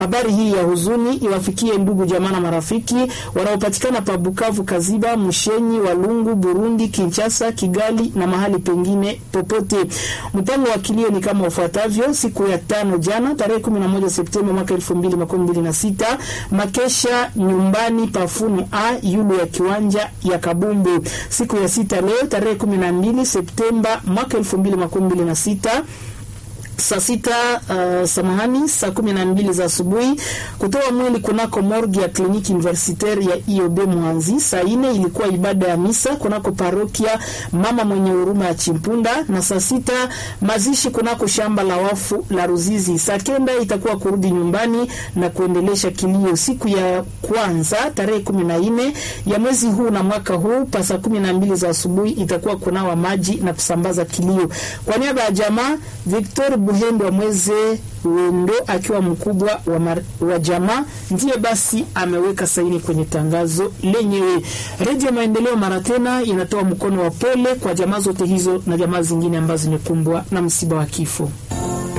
Habari hii ya huzuni iwafikie ndugu jamaa na marafiki wanaopatikana pa Bukavu, Kaziba, Mushenyi, Walungu, Burundi, Kinshasa, Kigali na mahali pengine popote. Mpango wa kilio ni kama ufuatavyo: siku ya tano jana tarehe 11 Septemba mwaka 2026 makesha nyumbani pafunu a yulu ya kiwanja ya Kabumbu. Siku ya sita leo tarehe 12 Septemba mwaka 2026 saa sita uh, samahani, saa kumi na mbili za asubuhi kutoa mwili kunako morgi ya kliniki universitaire ya IOB Mwanzi. Saa ine ilikuwa ibada ya misa kunako parokia mama mwenye huruma ya Chimpunda, na saa sita mazishi kunako shamba la wafu la Ruzizi. Saa kenda itakuwa kurudi nyumbani na kuendelesha kilio. Siku ya kwanza tarehe kumi na nne ya mwezi huu na mwaka huu pa saa kumi na mbili za asubuhi itakuwa kunawa maji na kusambaza kilio. Kwa niaba ya jamaa Victor Buhendo wa Mweze Wendo akiwa mkubwa wa, mar, wa jamaa ndiye basi ameweka saini kwenye tangazo lenyewe. Redio Maendeleo mara tena inatoa mkono wa pole kwa jamaa zote hizo na jamaa zingine ambazo zimekumbwa na msiba wa kifo.